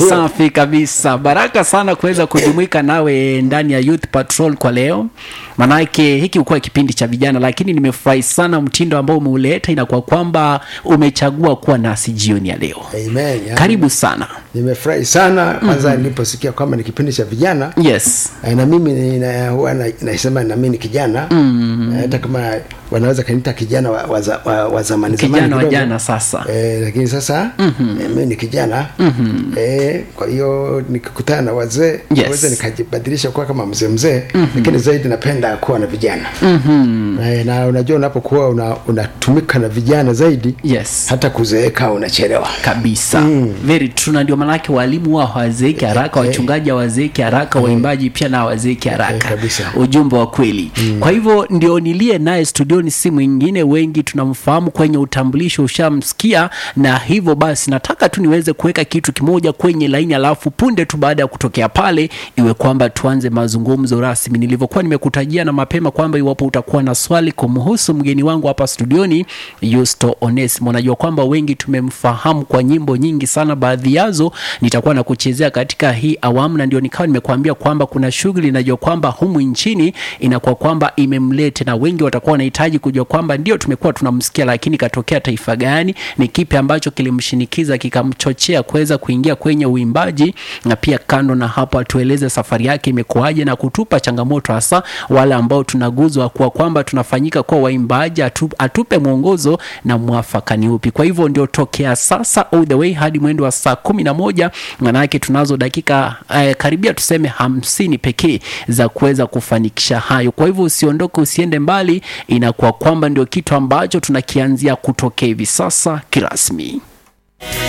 safi kabisa baraka sana kuweza kujumuika nawe ndani ya youth patrol kwa leo manake hiki ukuwa kipindi cha vijana lakini nimefurahi sana mtindo ambao umeuleta inakuwa kwamba umechagua kuwa nasi jioni ya leo Amen. Yani, karibu sana nimefurahi sana kwanza mm-hmm. niliposikia kwamba ni kipindi cha vijana yes Eh, na mimi nina- huwa na- nasema na mimi ni kijana mm-hmm. hata kama wanaweza kaniita kijana wa, wa, za- wa, wa zamani zamani kijana wa kidogo. jana sasa Eh, lakini sasa mm-hmm. eh, mimi ni kijana mm-hmm. eh, kwa hiyo nikikutana na wazee Yes. naweza nikajibadilisha kuwa kama mzee mzee mm-hmm. lakini zaidi napenda kuwa na vijana mm-hmm. eh, na unajua unapokuwa una- unatumika na vijana zaidi yes hata kuzeeka unachelewa kabisa mm. very true na ndio maanake walimu wao hawazeeki haraka wachungaji hawazeeki haraka waimbaji pia na hawazeeki haraka Eh, kabisa. ujumbe wa kweli mm. kwa hivyo ndio nilie naye studioni si mwingine wengi tunamfahamu kwenye utambulisho ushamsikia na hivyo basi nataka tu niweze kuweka kitu kimoja kwenye laini alafu punde tu baada ya kutokea pale iwe kwamba tuanze mazungumzo rasmi nilivyokuwa nimekutajia na mapema kwamba iwapo utakuwa na swali kumhusu mgeni wangu hapa studioni Yusto Onesimo najua kwamba wengi tumemfahamu kwa nyimbo nyingi sana baadhi yazo nitakuwa na kuchezea katika hii awamu na ndio nikawa nimekuambia kwamba kuna shughuli najua kwamba humu nchini inakuwa kwamba imemlete na wengi watakuwa wanahitaji kujua kwamba ndio tumekuwa tunamsikia lakini katokea taifa gani ni kipi ambacho kilimshinikiza kikamchochea kuweza kuingia kwenye uimbaji na pia kando na hapo atueleze safari yake imekuwaje na kutupa changamoto hasa wale ambao tunaguzwa kwa kwamba tunafanyika kuwa waimbaji atu, atupe mwongozo na mwafaka ni upi kwa hivyo ndio tokea sasa all the way hadi mwendo wa saa kumi na moja manake tunazo dakika eh, karibia tuseme hamsini pekee za kuweza kufanikisha hayo kwa hivyo usiondoke usiende mbali inakuwa kwamba ndio kitu ambacho tunakianzia kutokea hivi sasa kirasmi